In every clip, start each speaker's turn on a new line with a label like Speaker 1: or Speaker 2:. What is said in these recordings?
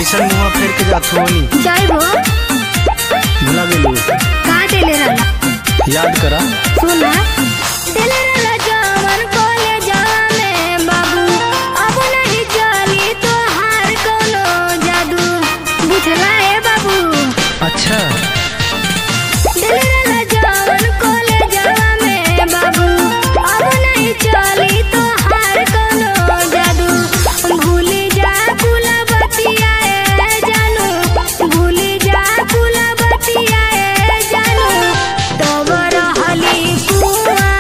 Speaker 1: ऐसा मुंह फेर के जात होनी
Speaker 2: जाइबो
Speaker 1: भुला गेलू
Speaker 2: का देले रहला
Speaker 1: याद करा
Speaker 2: सुना देले रहला जवन कॉलेजवा में बाबू अब नहीं चली तोहार कोनो जादू बुझला ए बाबू
Speaker 1: अच्छा
Speaker 2: देले रहला जवन कॉलेजवा में बाबू अब नहीं चली तोहार कोनो जादू भूली जा कुला बतिया ए जानू भूली जा कुला बतिया ए जानू तब रहली कुआं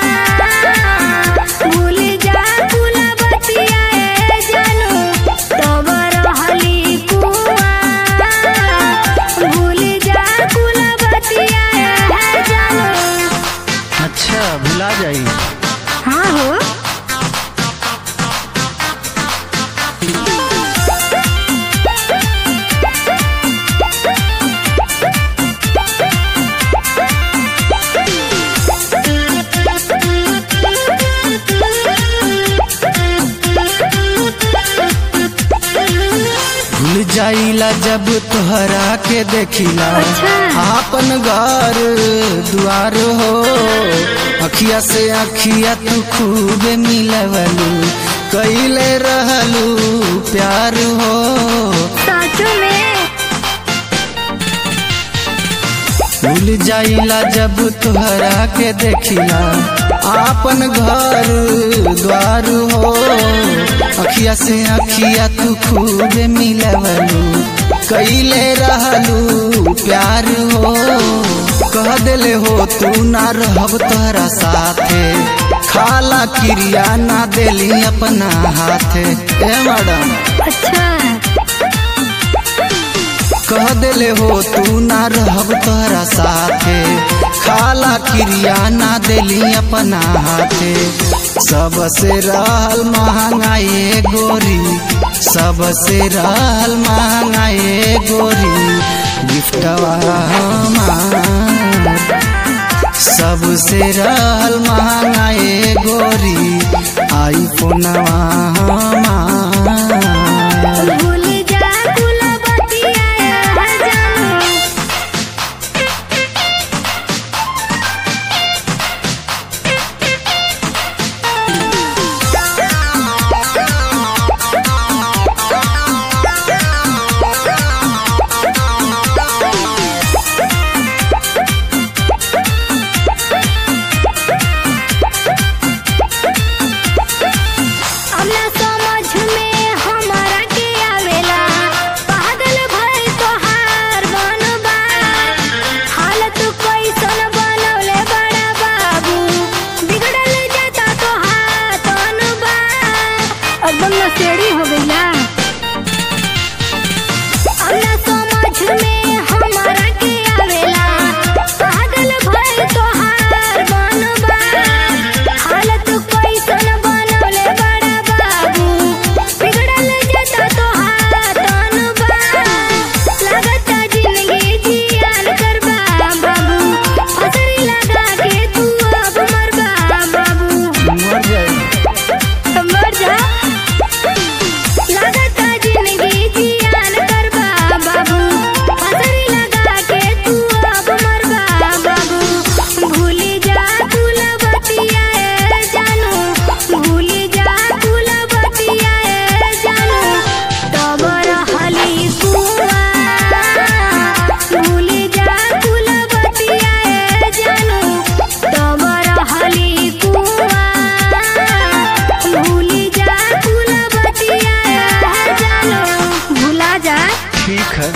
Speaker 2: भूली जा कुला बतिया ए जानू तब रहली कुआं भूली जा कुला बतिया ए जानू
Speaker 1: अच्छा भुला जाई
Speaker 2: हाँ हो
Speaker 1: भूल जाइला जब तोहरा के देखिला
Speaker 2: अच्छा।
Speaker 1: आपन घर दुआर हो अखिया से अखिया तू खूब मिलवलू कैले रहलू प्यार हो
Speaker 2: सच में
Speaker 1: भूल जाइला जब तोहरा के देखिला आपन घर द्वार हो अखिया से अखिया तू खूब मिलवलू कैले रहलू प्यार हो कह दिले हो तू ना रहब तोहरा साथे खाला क्रिया ना देली अपना हाथे ए मैडम
Speaker 2: अच्छा
Speaker 1: कह दिले हो तू ना रहब तोहरा साथे खाला क्रिया ना देली अपना हाथे सबसे रहल महंगाई गोरी सबसे रहल महंगाई गोरी गिफ्टवा हमार सबसे रहल महंगाई गोरी आईफोनवा हमार
Speaker 2: भूल जा कुला बतिया ए जानू अपना समझ में हमारा के आवेला पागल भई तोहार बनबा हालत कैसन बनौले बड़ा बाबू बिगड़ल जाता तोहार तनबा एकदम नशेड़ी हो गईला अपना समझ में हमारा के आवेला पागल भई तोहार बनबा हालत कैसन बनौले बड़ा बाबू बिगड़ल जाता तोहार तनबा लागता जिंदगी जियान करबा बाबू फसरी लगा के तू अब मरबा बाबू
Speaker 1: मर जाई
Speaker 2: मर जा लागता जिंदगी जियान करबा बाबू फसरी लगा के तू अब मरबा बाबू भूली जा कुला बतिया ए जानू भूली जा कुला बतिया ए जानू तब रहली कुआं भूली जा कुला बतिया ए जानू तब रहली कुआं भूली जा कुला बतिया ए जानू भूला जा
Speaker 1: ठीक है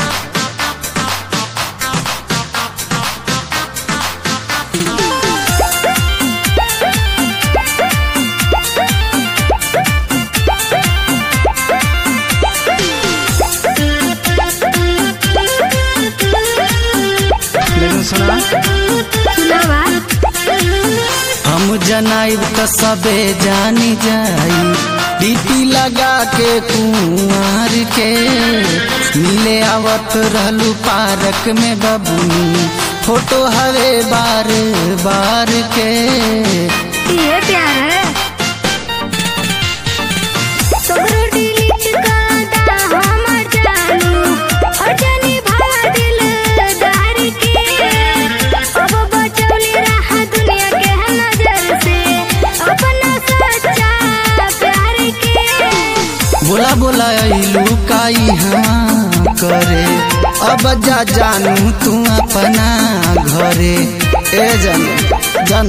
Speaker 1: लेकिन सुना
Speaker 2: सुनावा
Speaker 1: हम जनाइब त सबे जानी जाई डीपी लगा के कुंवर के मिले आवत रहलू पार्क में बबुनी फोटो हवे बार बार के
Speaker 2: ये प्यार है सगरो डिलीट कर दा हमर जानू
Speaker 1: अइलू काई हाँ करे अब जा जानू तू अपना घरे ए जन जन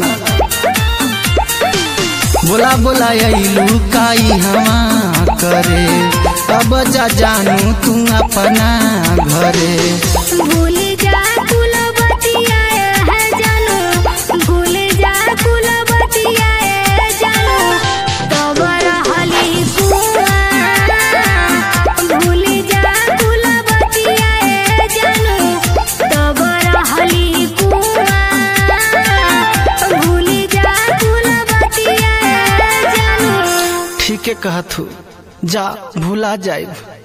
Speaker 1: बोला बोला अइलू काई हाँ करे अब जा जानू तू अपना घरे
Speaker 2: भूल जा कुलवतिया है जानू भूल जा कुलवतिया है जानू तब रहली कुआं भूल जा कुलवतिया है जानू तब रहली कुआं भूल जा कुलवतिया है जानू
Speaker 1: ठीक है कहतू जा भूला जाए